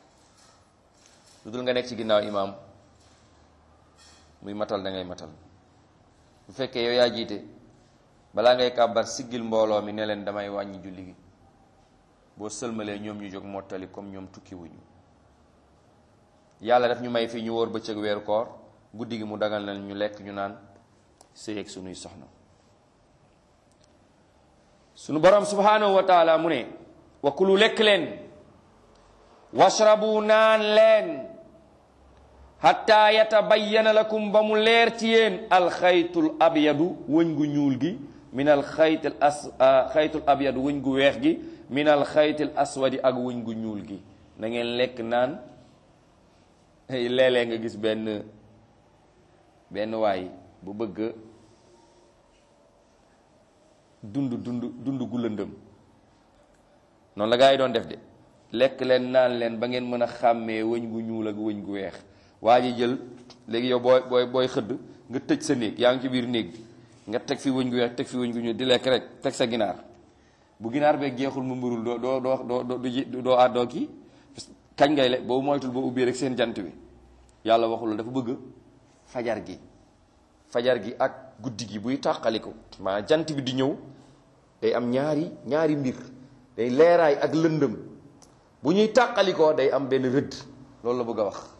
lu dul nga nekk ci ginnaaw imaam muy matal da ngay matal bu fekkee yow yaa jiite balaa ngay kàbbar siggil mbooloo mi ne leen damay wàññi julli gi boo sëlmalee ñoom ñu jóg mottali comme ñoom tukki wuñu yàlla daf ñu may fii ñu wóor bëccëg weeru koor guddi gi mu dagal na ñu lekk ñu naan sëy ak sunuy soxna sunu borom subhanahu wa taala mu ne wa kulu lekk leen washrabu naan leen hatta yatabayyana lakum ba mu leer ci yéen alxaytul abyadu wëñ gu ñuul gi min alxaytil as xaytul abyadu wëñ gu weex gi min alxaytil aswadi ak wëñ gu ñuul gi na ngeen lekk naan léeg-léeg nga gis benn benn waay bu bëgg dund dund dund gu lëndëm noonu la gaa yi doon def de lekk leen naan leen ba ngeen mën a xàmmee wëñ gu ñuul ak wëñ gu weex waa ji jël léegi yow booy booy booy xëdd nga tëj sa néeg yaa ngi ci biir néeg bi nga teg fi wëñ gu weex teg fi wëñ gu ñuul di lekk rek teg sa ginaar bu ginaar beeg jeexul mu mbërul doo doo doo doo doo doo àddoo kii kañ ngay lekk boobu moytul boo ubbee rek seen jant bi yàlla waxul dafa bëgg fajar gi fajar gi ak guddi gi buy tàqaliko maa jant bi di ñëw day am ñaari ñaari mbir day leeraay ak lëndëm bu ñuy tàqalikoo day am benn rëdd loolu la bëgg a wax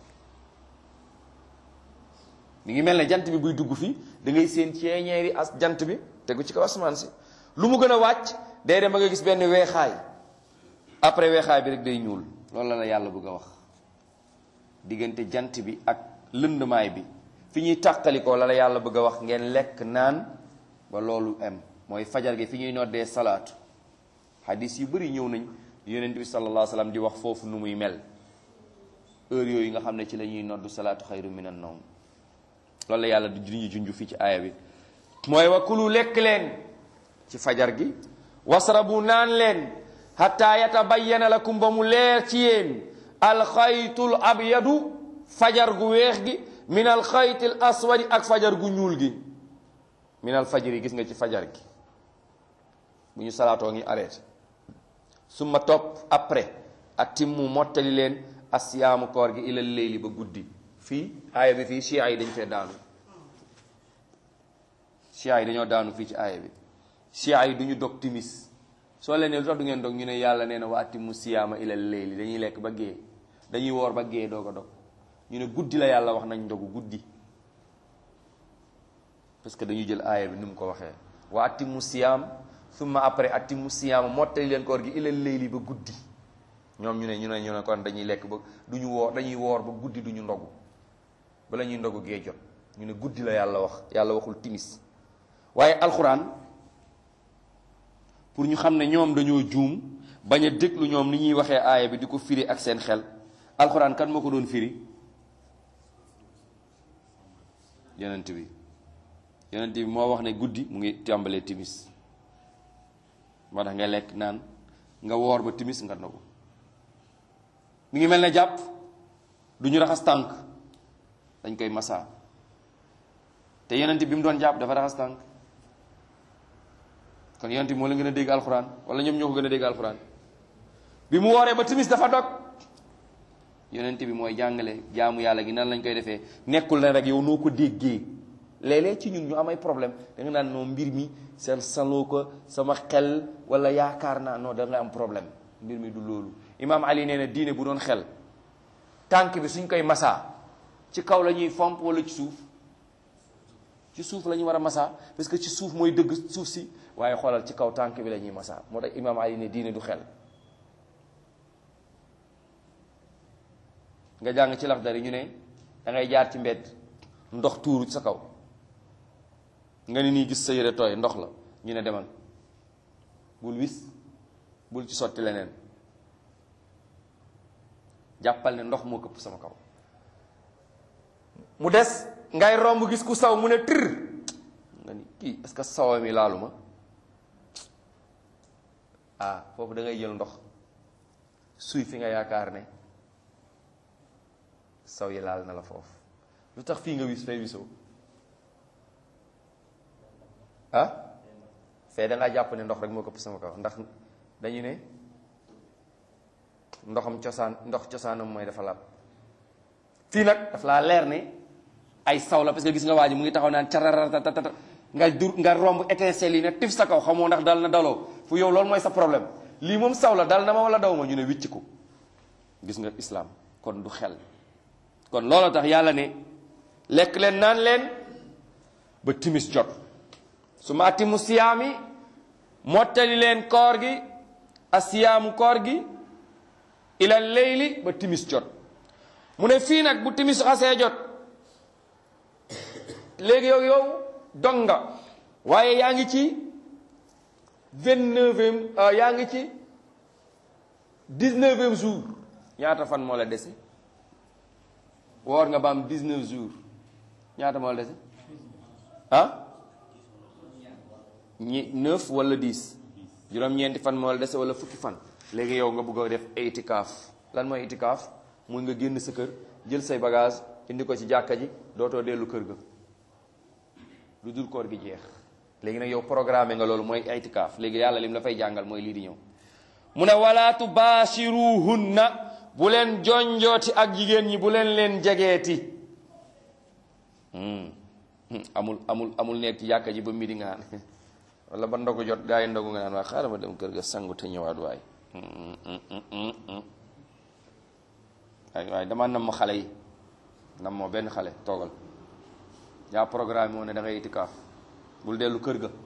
mi ngi mel ne jant bi buy dugg fii da ngay seen ceeñeeri as jant bi tegu ci kaw asamaan si lu mu gën a wàcc day dem ba nga gis benn weexaay après weexaay bi rek day ñuul loolu la la yàlla bëgg a wax diggante jant bi ak lëndmaay bi fi ñuy tàqalikoo la la yàlla bëgg a wax ngeen lekk naan ba loolu am mooy fajar gi fi ñuy noddee salaatu hadis yu bëri ñëw nañ yonent bi sallallahu alayhi wa sallam di wax foofu nu muy mel heure yooyu nga xam ne ci la ñuy noddu salaatu xayru minan nawm loolu la yàlla di ñu junj fii ci aaya bi mooy wa kulu lekk leen ci fajar gi wasrabu naan leen hatta yatabayyana lakum ba mu leer ci yéen alxaytul abyadu fajar gu weex gi min alxaytil aswadi ak fajar gu ñuul gi min al fajri gis nga ci fajar gi bu ñu salaatoo ngi arrêté summa topp après atimmu mottali leen asiyaamu koor gi ilal leyli ba guddi fii aaya bi fii chia yi dañ fee daanu chia yi dañoo daanu fii ci aaya bi chia yi du ñu dog timis soo leen ne lu tax du ngeen dog ñu ne yàlla nee na wa atimmu siyaama ilal leyli dañuy lekk ba gée dañuy woor ba gée doog a dog ñu ne guddi la yàlla wax nañ dogu guddi parce que dañuy jël aaya bi ni mu ko waxee wa atimmu siyaam summa après atimmu siyaama mottali leen koor gi ilal leyli ba guddi ñoom ñu ne ñu ne ñu ne kon dañuy lekk ba du ñu woor dañuy woor ba guddi du ñu ndogu bala ñuy ndogu gee jot ñu ne guddi la yàlla wax yàlla waxul timis waaye alxuraan pour ñu xam ne ñoom dañoo juum bañ a déglu ñoom ni ñuy waxee aaya bi di ko firi ak seen xel alxuraan kan moo ko doon firi yonent bi yonent bi moo wax ne guddi mu ngi tàmbalee timis moo tax nga lekk naan nga woor ba timis nga ndogu mi ngi mel ne jàpp du ñu raxas tànk dañ koy massa te yonent bi mu doon jàpp dafa raxas tànk kon yonent bi moo la gën a dégg alxuraan wala ñoom ñoo ko gën a dégg alxuraan bi mu wooree ba timis dafa dog yonent bi mooy jàngale jaamu yàlla gi nan lañ koy defee nekkul ne rek yow noo ko déggee léeg-léeg ci ñun ñu am ay problème da nga naan noo mbir mi seen saloo ko sama xel wala yaakaar naa non da nga am problème mbir mi du loolu imaam ali nee na diine bu doon xel tànk bi suñ koy masaa ci kaw la ñuy fomp wala ci suuf ci suuf la ñu war a masaa parce que ci suuf mooy dëgg suuf si waaye xoolal ci kaw tànk bi la ñuy masaa moo tax imaam ali ne diine du xel nga jàng ci lax dari ñu ne da ngay jaar ci mbedd ndox tuuru ci sa kaw nga ni nii gis sa yére tooy ndox la ñu ne demal bul wis bul ci sotti leneen jàppal ne ndox moo këpp sama kaw mu des ngay romb gis ku saw mu ne tër nga ni kii est-ce que sawa mi laalu ma ah foofu da ngay jël ndox suy fi nga yaakaar ne saw yi laal na la foofu lu tax fii nga wis fay wisoo ah fee da ngaa jàpp ne ndox rek moo këpp sama kaw ndax dañu ne ndoxam cosaan ndox cosaanam mooy dafa lab fii nag daf laa leer ne ay saw la parce que gis nga waa ji mu ngi taxaw naan cararatatata nga dur nga romb étincelle yi ne tif sa kaw xamoo ndax dal na daloo fu yow loolu mooy sa problème lii moom saw la dal na ma wala daw ma ñu ne wicc ko gis nga islam kon du xel kon loolu tax yàlla ne lekk leen naan leen ba timis jot su ma atimu siyaami mottali leen koor gi asiyaamu koor gi ila leyli ba timis jot mu ne fii nag bu timis xasee jot léegi yow yow dong nga waaye yaa ngi ci vingt-neuvième yaa ngi ci dix-neuvième jour ñaata fan moo la dese woor nga ba am dix-neuf jours ñaata moo la dese ah ñi neuf wala dix juróom-ñeenti fan moo la dese wala fukki fan léegi yow nga bëgg a def itikaaf lan mooy itikaaf muy nga génn sa kër jël say bagage indi ko ci jàkka ji dootoo dellu kër ga lu dul koor gi jeex léegi nag yow programme nga loolu mooy itikaaf léegi yàlla lim la fay jàngal mooy lii di ñëw mu ne wala tubaashiruhunna bu leen jonjooti ak jigéen ñi bu leen leen jegeeti amul amul amul nekk ci jàkka ji ba midi nga naan wala ba ndogu jot gaa yi ndogu nga naan waa xaaral ma dem kër ga sangu te ñëwaat waay waay waaye dama nam ma xale yi nam moo benn xale toogal yaa programme moo ne da ngay itikaaf bul dellu kër ga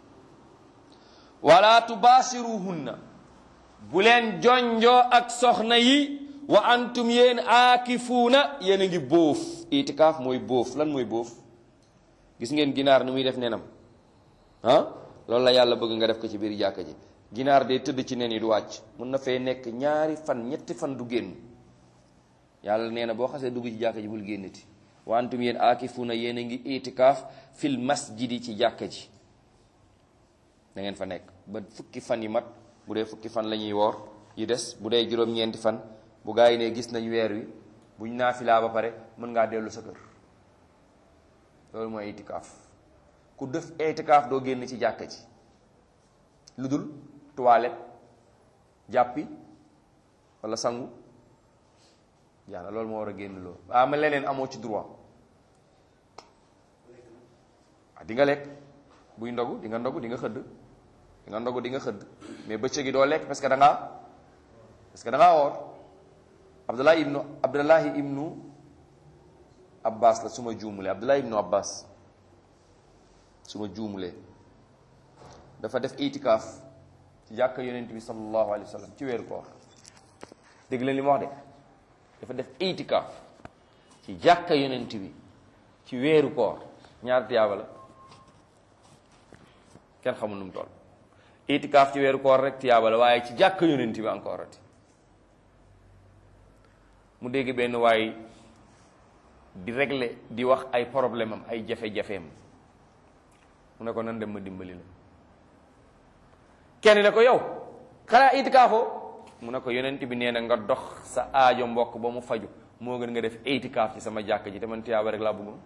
wala tubaasiruhunna bu leen jonjoo ak soxna yi wa antum yéen aakifuuna yéen a ngi bóof itikaaf mooy bóof lan mooy bóof gis ngeen ginaar ni muy def nenam ah loolu la yàlla bëgg nga def ko ci biir jàkka ji ginaar day tëdd ci nen yi du wàcc mun na fay nekk ñaari fan ñetti fan du génn yàlla nee na boo xasee dugg ci jàkka ji bul génnati wa antum yéen aakifuuna yéen a ngi itikaaf fil masjidi ci jàkka ji da ngeen fa nekk ba fukki fan yi mat bu dee fukki fan la ñuy woor yi des bu dee juróom-ñeenti fan bu gaa yi ne gis nañ weer wi buñ naafilaa ba pare mën ngaa dellu sa kër loolu mooy itikaaf ku def itikaaf doo génn ci jàkka ji lu dul toilette jàppi wala sangu yàlla loolu moo war a génn loolu waa ma leneen amoo ci droit ah di nga lekk buy ndogu di nga ndogu di nga xëdd di nga ndogu di nga xëdd mais bëccëg gi doo lekk parce que da ngaa parce que da ngaa woor abdullahi ibnu abdullahi ibnu abbas la su ma juumulee abdullahi ibnu abbas su ma juumulee dafa def itikaaf ci jàkka yonent bi sallallahu alayhi wa sallam ci weeru koor dégg leen li ma wax de dafa def itikaaf ci jàkka yonent bi ci weeru koor ñaar tiyaaba la kenn xamul nu mu toll itikaaf ci weeru koor rek tiyaaba la waaye ci jàkka yonent bi encore ati mu dégg benn waay di régler di wax ay problème am ay jafe-jafeem mu ne ko nan dem ma dimbali la kenn ne ko yow xanaa itikaafoo mu ne ko yonent bi nee na nga dox sa aajo mbokk ba mu faju moo gën nga def itikaaf ci sama jàkk ji te man tiyaaba rek laa bëggoon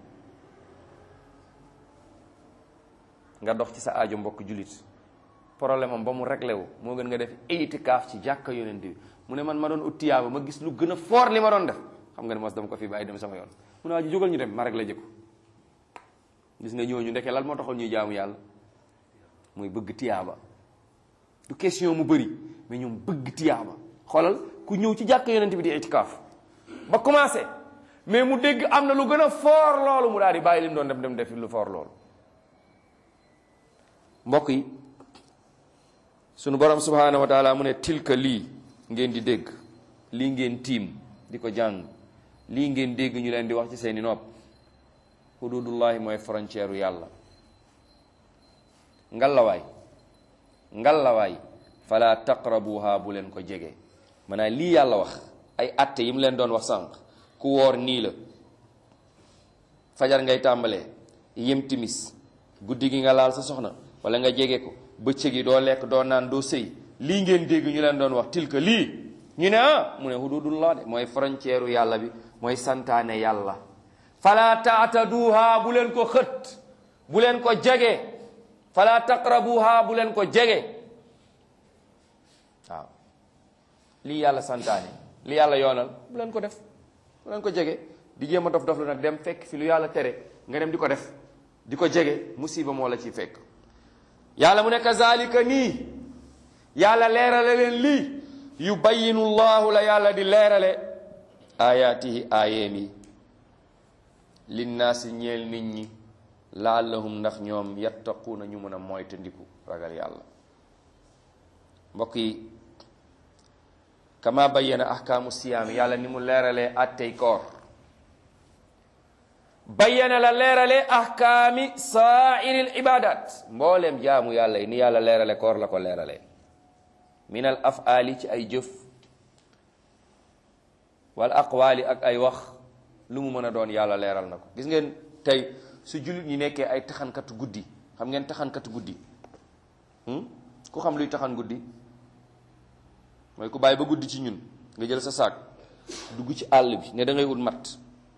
nga dox ci sa aajo mbokk julit problème am ba mu réglé wu moo gën nga def itikaaf ci jàkka yonent bi mu ne man ma doon ut tiyaaba ma gis lu gën a fort li ma doon def xam nga ne mos dama ko fi bàyyi dem sama yoon mu ne waa ji jógal ñu dem ma réglé jëkku gis nga ñooñu ndeke lan moo taxoon ñuy jaamu yàlla mooy bëgg tiyaaba du question mu bëri mais ñoom bëgg tiyaaba xoolal ku ñëw ci jàkka yonent bi di itikaaf ba commencé mais mu dégg am na lu gën a fort loolu mu daal di bàyyi li mu doon dem dem defi lu fort loolu mbokk yi sunu borom subhaanahu wa taala mu ne tilka lii ngeen di dégg lii ngeen tiim di ko jàng lii ngeen dégg ñu leen di wax ci seeni nopp hududullahi mooy frontière u yàlla ngallawaay ngallawaay fala taqrabuha bu leen ko jege maanaam lii yàlla wax ay atte yi mu leen doon wax sànq ku woor nii la fajar ngay tàmbalee yem timis guddi gi nga laal sa soxna wala nga jege ko bëccëg yi doo lekk doo naan doo sëy lii ngeen dégg ñu leen doon wax tilka lii ñu ne ah mu ne hududullah de mooy frontière yàlla bi mooy santaane yàlla fala taataduha bu leen ko xët bu leen ko jege fala taqrabuha bu leen ko jege waaw lii yàlla santaane li yàlla yoonal bu leen ko def bu leen ko jege di jéem a dof dof lu nag dem fekk fi lu yàlla tere nga dem di ko def di ko jege musiba moo la ciy fekk yàlla mu ne kazalika nii yàlla leerale leen lii yubayinu llahu la yàlla di leerale ayaatihi aayeem yi linnaasi ñeel nit ñi laallahum ndax ñoom yattaquuna ñu mën a moytandiku ragal yàlla mbokk yi kama bayyana ahkaamu siyaam yàlla ni mu leeralee attey koor bayyana la leeralee ahkaami saairil ibadat mbooleem jaamu yàlla yi ni yàlla leerale koor la ko leeralee min al afaali ci ay jëf wal aqwaali ak ay wax lu mu mën a doon yàlla leeral na ko gis ngeen tey su jullit ñi nekkee ay taxankatu guddi xam ngeen taxankatu guddi ku xam luy taxan guddi mooy ku bàyyi ba guddi ci ñun nga jël sa saak dugg ci àll bi ne da ngay ut matt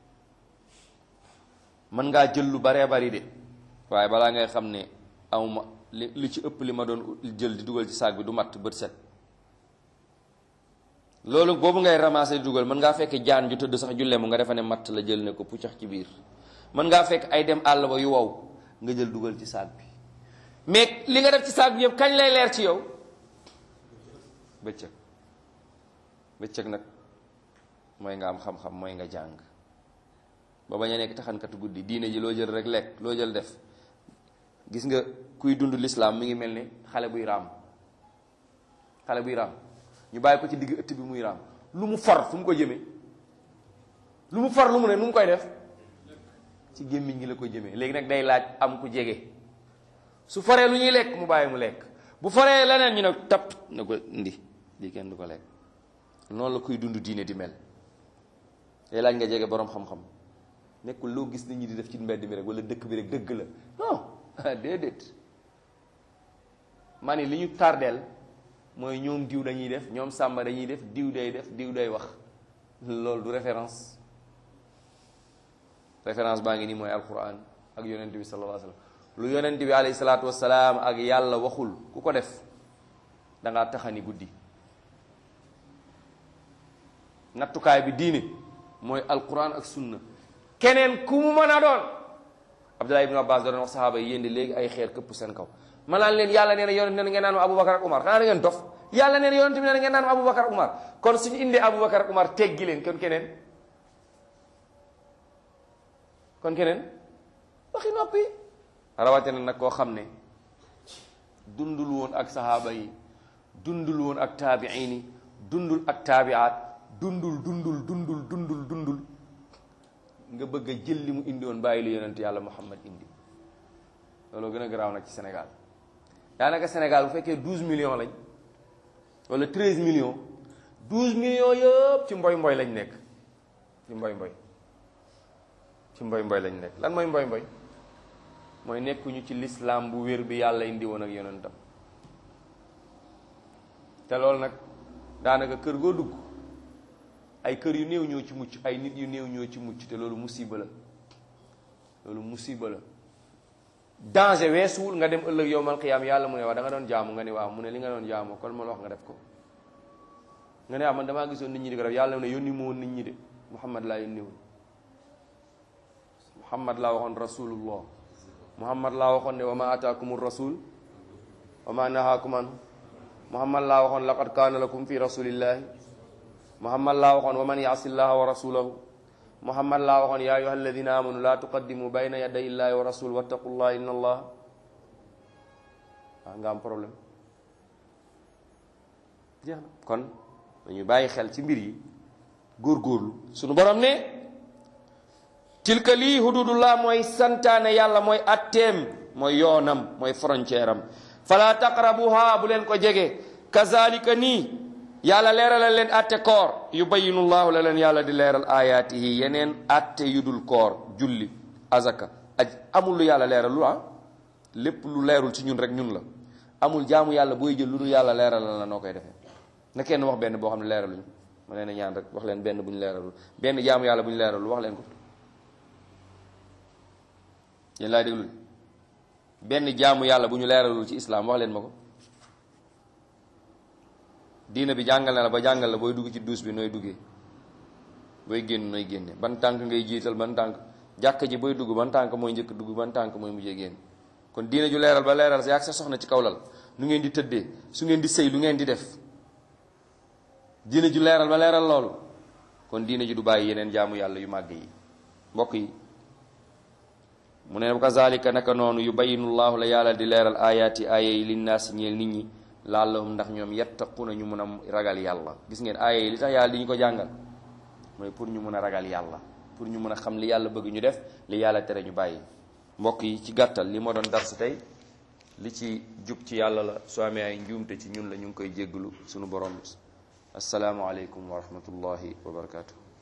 mën ngaa jël lu baree bari de waaye balaa ngay xam ne awma li li ci ëpp li ma doon jël di dugal ci saak bi du matt bët set loolu boobu ngay ramasser di dugal mën ngaa fekk jaan ju tëdd sax julle mu nga defa ne matt la jël ne ko puccax ci biir mën ngaa fekk ay dem àll ba yu wow nga jël dugal ci saak bi mais li nga def ci saak bi yëpp kañ lay leer ci yow bëccëg bëccëg nag mooy nga am xam-xam mooy nga jàng ba bañ a nekk taxankatu guddi diine ji loo jël rek lekk loo jël def gis nga kuy dund lislaam mi ngi mel ni xale buy raam xale buy raam ñu bàyyi ko ci digg ëtt bi muy raam lu mu for fu mu ko jëmee lu mu for lu mu ne nu mu koy def ci gémmiñ gi la ko jëmee léegi nag day laaj am ku jege su foree lu ñuy lekk mu bàyyi mu lekk bu foree leneen ñu ne tap na ko indi lii kenn du ko lekk noonu la kuy dund diine di mel day laaj nga jege boroom xam-xam nekkul loo gis nit ñi di def ci mbedd mi rek wala dëkk bi rek dëgg la non déedéet maa ni li ñu tardeel mooy ñoom diw dañuy def ñoom sàmba dañuy def diw day def diw day wax loolu du référence référence baa ngi nii mooy alquran ak yonent bi sallallahu alayhi wa sallam lu yonent bi alayhi salaatu wasalaam ak yàlla waxul ku ko def da ngaa taxani guddi nattukaay bi diine mooy alquran ak sunna keneen ku mu mën a doon Abdullah ibn Abbas doon wax saxaaba yi yéen di léegi ay xeer këpp seen kaw ma naan leen yàlla nee na yonent nee na ngeen naan ma Aboubacar ak Umar xanaa da ngeen dof yàlla nee na yonent bi nee na ngeen naan ma Aboubacar ak Umar kon suñu indee Aboubacar ak Umar teggi leen kon keneen kon keneen waxi noppi rawatina nag koo xam ne dundul woon ak saxaaba yi dundul woon ak taabiin yi dundul ak taabiaat dundul dundul dundul dundul dundul nga bëgg a jël li mu indi woon bàyyi lu yonent yàlla Muhammad indi loolu gën a garaaw nag ci Sénégal daanaka Sénégal bu fekkee 12 millions lañ wala 13 millions 12 millions yëpp ci mboy mboy lañ nekk ci mboy mboy ci mboy mboy lañ nekk lan mooy mboy mboy mooy nekkuñu ci lislaam bu wér bi yàlla indi woon ak yonentam te loolu nag daanaka kër goo dugg ay kër yu néew ñoo ci mucc ay nit yu néew ñoo ci mucc te loolu musiba la loolu musiba la danger weesuwul nga dem ëllëg yowmal qiyaam yàlla mu ne waaw da nga doon jaamu nga ne waaw mu ne li nga doon jaamu kon ma la wax nga def ko nga ne waaw man damaa gisoon nit ñi di ko def yàlla mu ne yónni ma woon nit ñi de muhammad laa yónni woon muhammad laa waxoon rasulullah muhammad laa waxoon ne wa ma ataakumur rasul wa ma nahaakum anhu muhammad laa waxoon laqad kaana lakum fi rasulillahi muhammad laa waxoon wa man yaasi llaha wa rasulahu muhammad laa waxoon yaa ayuha alladina amanu laa tuqaddimu bayna yaday illahi wa rasul wattaqullah inna allah waaw nga am problème jeex na kon dañu bàyyi xel ci mbir yi góorgóorlu suñu borom ne tilka lii hududullah mooy santaane yàlla mooy atteem mooy yoonam mooy frontière am fala taqrabuha bu leen ko jege kazalika nii yàlla leeralal leen atte koor yubayinu llahu la leen yàlla di leeral ayaatihi yeneen atte yu dul koor julli azaka aj amul lu yàlla leeral lu ah lépp lu leerul ci ñun rek ñun la amul jaamu yàlla booy jël lu dul yàlla leeralal la noo koy defee na kenn wax benn boo xam ne leeraluñu ma leen a ñaan rek wax leen benn bu ñu leeralul benn jaamu yàlla bu ñu leeralul wax leen ko yéen laay déglu benn jaamu yàlla bu ñu leeralul ci islam wax leen ma ko diina bi jàngal na la ba jàngal la booy dugg ci duus bi nooy duggee booy génn nooy génne ban tànk ngay jiital ban tànk jàkk ji booy dugg ban tànk mooy njëkk dugg ban tànk mooy mujjee génn kon diina ju leeral ba leeral sa yaag sa soxna ci kaw lal nu ngeen di tëddee su ngeen di sëy lu ngeen di def diina ju leeral ba leeral loolu kon diina ji du bàyyi yeneen jaamu yàlla yu màgg yi mbokk yi mu ne kazalika naka noonu yubayinu llahu la yàlla di leeral ayaati aaya yi linnaasi ñeel nit ñi laallahum ndax ñoom yattaquna ñu mun a ragal yàlla gis ngeen aaya yi li tax yàlla di ñu ko jàngal mooy pour ñu mun a ragal yàlla pour ñu mun a xam li yàlla bëgg ñu def li yàlla tere ñu bàyyi mbokk yi ci gàttal li moo doon darsu tey li ci jub ci yàlla la soo amee ay njuumte ci ñun la ñu ngi koy jégglu sunu borom assalaamu aleykum wa rahmatullahi wa barakatuh